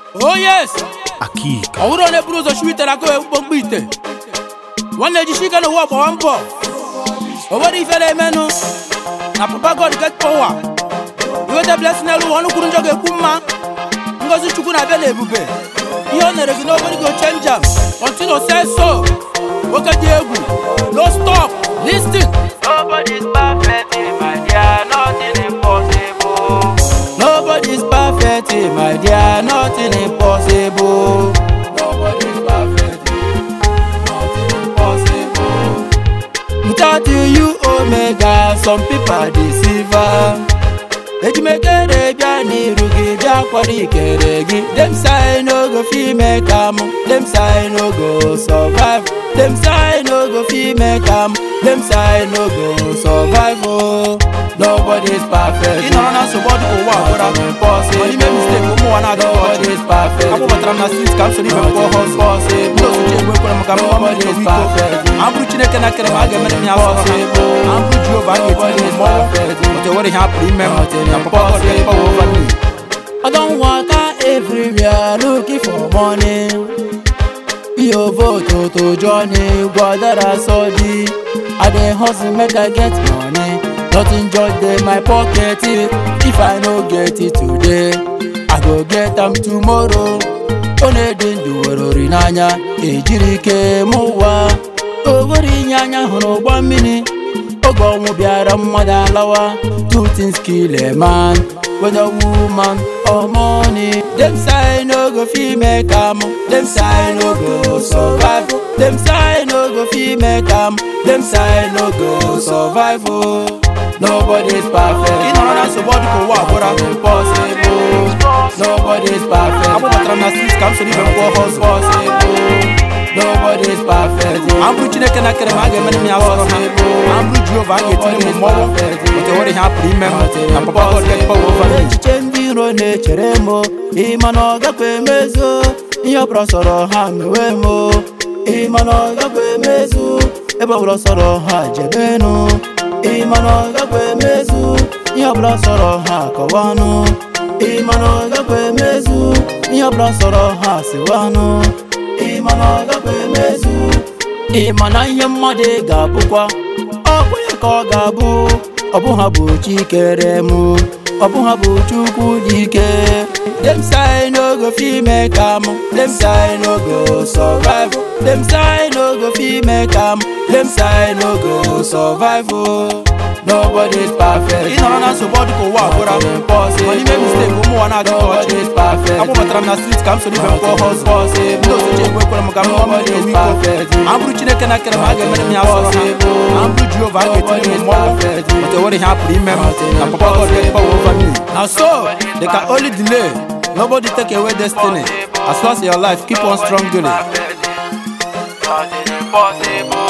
Oh yes! Akika. ọ bụrụ onye buru ụzọ chiwa ite na aka wee mkpomkpo ite nwanne jishi ike n'ụwa gbawa mbọ o nwere ife na-emenụ na papa god get power iweta blessing n'elu ụwa ọnụ kwuru njọ ga-ekwu mma ngozi chukwu na-abịa na ebube ihe o nyere gị n'obere go change am continue say so nwoke dị egwu no stop listen Nobody's perfect, eh, my dear, nothing impossible. Nobody's perfect, eh, my dear, nothing impossible. Nobody's perfect, eh, nothing impossible. Without you, you omega, some people deceiver. ejimekere bịa n'iru gị bịa kwado ikere gị dem say no go fit make am dem say no go survive dem say no go fit make am dem say no go survive oh nobody is perfect Ị nọrọ na nsogbu ọdụ ụwa gwara m impossible Mana ime mistake ụmụ ụwa na-adịghị ọchị. nobody is perfect Akpọbatara m na street ka m soro ibe m kpọọ hustle. impossible Ndị osochi egwu ekwere m ka m gwa m nobody ndị is owu iko. perfect Ma m bụrụ Chineke na kere m a ga-emere m ya sọrọ ha. Ma m bụrụ Jehova a ga-etinye m mmọnwụ. Otu enwere ihe a pụrụ ime m. Na papa God get power over me. I don't walk out everywhere looking for money. Your vote to Johnny, Guadara Sodi. I dey hustle make I get money. Nothing just dey my pocket. If I no get it today, I go get am tomorrow. Onye dị ndụ were ori n'anya, ejiri ike m ụwa. O nwere inye anya hụrụ ụgbọ mmiri. Oge ọnwụ bịara mmadụ alawa. Two things kill a man. whether woman or money. Them say no go fit make am, them say no go survive. Them say no go fit make am, them say no go survive. Oh. Nobody's perfect. Ị nọrọ na nsogbu ọdụ ka ụwa gwara m. impossible. Nobody's perfect. Akpọbatara m na street ka m soro ibe m kpọọ hustle. Impossible. Nobody's perfect. Ma m bụrụ Chineke na kere m a ga-emere m ya sọrọ ha. Ma m bụrụ Jehova a ga-etinye m mmọnwụ. Otu enwere ihe a pụrụ ime m. Na papa God get power over me. echiche ndị iro na-echere m ịma na ọ gakwa emezu ihe ọbụla sọrọ ha mewe m ịma na ọ gakwa emezu ebe ọbụla sọrọ ha jebenụ ịma na ọ gakwa emezu ihe ọbụla sọrọ ha kọwanụ ịma na ọ gakwa emezu ihe ọbụla sọrọ ha siwanụ ịma na ọ gakwa emezu ịma na ihe mmadụ ga-abụkwa ọkwa ya ka ọ ga-abụ ọ bụ ha bụ chikere mụ ọ bụ ha bụ chukwu dị ike dem say no go fit make am dem say no go survive dem say no go fit make am dem say no go survive oh. nobody is perfect Ị nọrọ na nsogbu ọdụ ka ụwa gwara m. Ma n'ime mistake ụmụ ụwa na-adịghị ọchị. nobody is perfect Akpọbatara m na street ka m soro ibe m kpọọ hustle. Ndị osochi egwu ekwere m ka m gwa m ndị owu iko. Ma m bụrụ Chineke na kere m a ga-emere m ya sọrọ ha. Ma m bụrụ Jehova a ga-etinye m mmọnwụ. Otu enwere ihe a pụrụ ime m. Na papa God get power over me. na so they can only delay nobody take away destiny as long as your life keep on strong doing it. Nothing impossible.